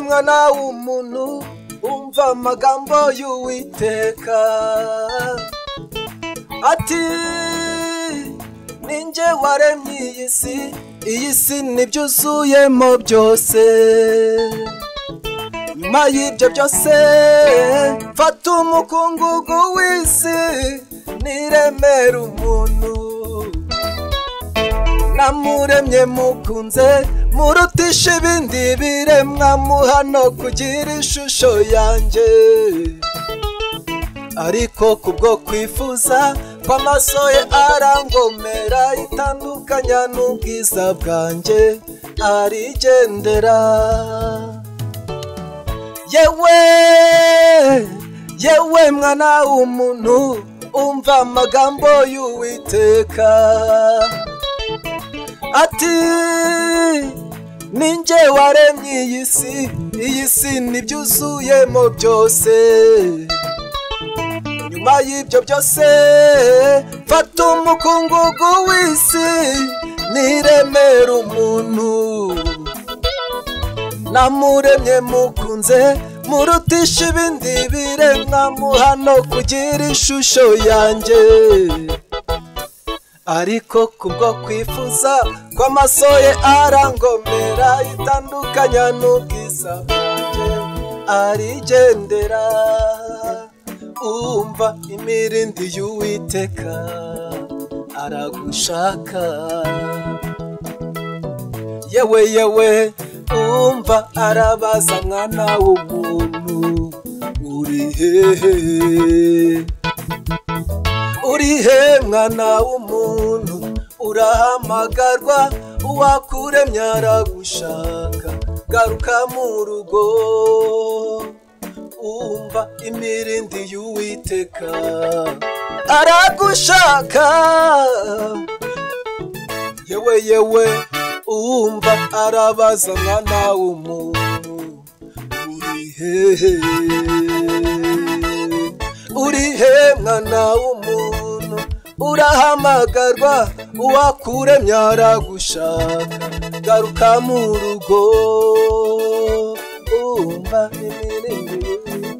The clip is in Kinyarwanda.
mwana w'umuntu umva amagambo y'uwiteka ati ninjye waremye iyi si iyi si n'ibyuzuyemo byose nyuma y'ibyo byose mfata umukungugu w'isi niremera umuntu namuremye mukunze murutisha ibindi biremwa muhano kugira ishusho yanjye ariko kubwo kwifuza kw'amaso ye arangomera itandukanya n'ubwiza bwanjye arigendera yewe yewe mwana w'umuntu umva amagambo y'uwiteka ati ninjye waremye iyi si iyi si n'ibyuzuyemo byose nyuma y'ibyo byose mfata umukungugu w'isi niremera umuntu namuremye mukunze murutisha ibindi biremwa muhano kugira ishusho yanjye ariko kubwo kwifuza kw'amaso ye arangomera itandukanya n'ubwiza bwanjye arigendera umva imirindi y'uwiteka aragushaka yewe yewe umva arabaza mwana w'umuntu uri hehe uri he mwana w'umuntu urahamagarwa uwakuremye aragushaka garuka mu rugo umva imirindi y'uwiteka aragushaka yewe yewe umva arabaza mwana w'umuntu uri hehe uri he mwana w'umuntu urahamagarwa uwakuremye aragushaka garuka mu rugo umva imirindi